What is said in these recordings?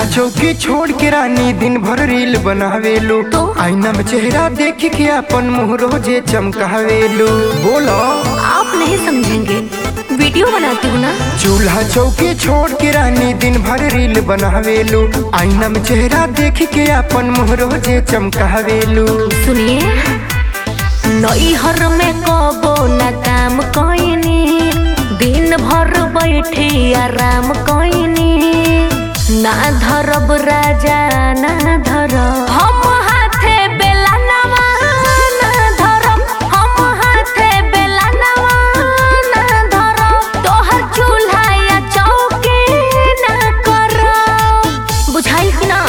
चूल्हा चौकी छोड़ के रानी दिन भर रील बनावेलू तो? आईना में चेहरा देख के अपन मुंह रोजे चमकावेलू बोलो आप नहीं समझेंगे वीडियो बनाती हूँ ना चूल्हा चौकी छोड़ के रानी दिन भर रील बनावेलू आईना में चेहरा देख के अपन मुंह रोजे चमकावेलू सुनिए नैहर में कबो न काम कइनी दिन भर बैठी आराम कइनी ना धरब राजा ना धरब हम हाथे बेला नवा ना धरब हम हाथे बेला नवा ना धरब तोहर चूल्हा या चौकी ना करब बुझाइल कि ना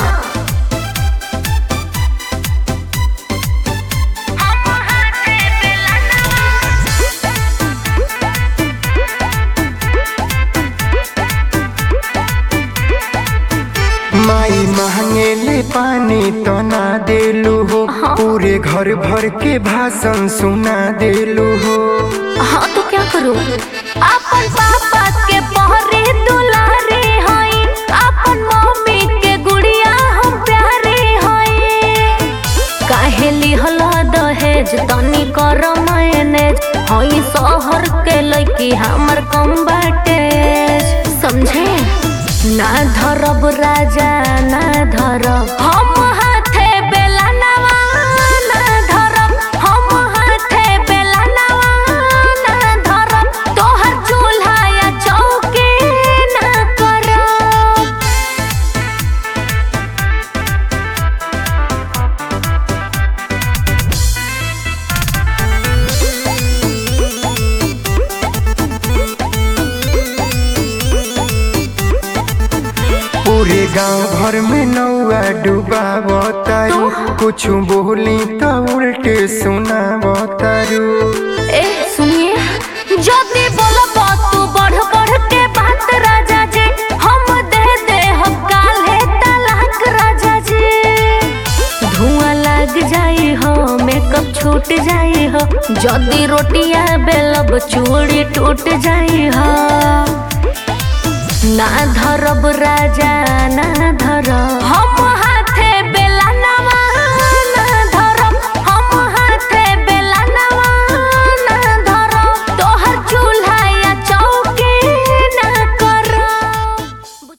माई महंगेले पानी तो ना देलू हो पूरे घर भर के भाषण सुना देलू हो हाँ तो क्या करूं अपन पापा के पहरे दुलारे हई अपन मम्मी के गुड़िया हम प्यारे हई काहे लिहल दहेज तनी कर मैनेज हई शहर के लड़की हमर कम बाटे समझे ना धरब राजा ना धरब हम हाथे बेला नवा ना धरब हम हाथे बेला नवा ना धरब तोहर चूल्हा या चौकी ना करब पूरे गांव भर में नौआ डुबावतारू कुछ बोली तो उल्टे सुनावतारू ए सुनिए जल्दी बोलो तू बढ़ बढ़ के बात राजा जी हम दे दे हम काले तलाक राजा जी धुआं लग जाई हो मेकअप छूट जाई हो जल्दी रोटियां बेलब चूड़ी टूट जाई हो ना धरब राजा ना धरब हम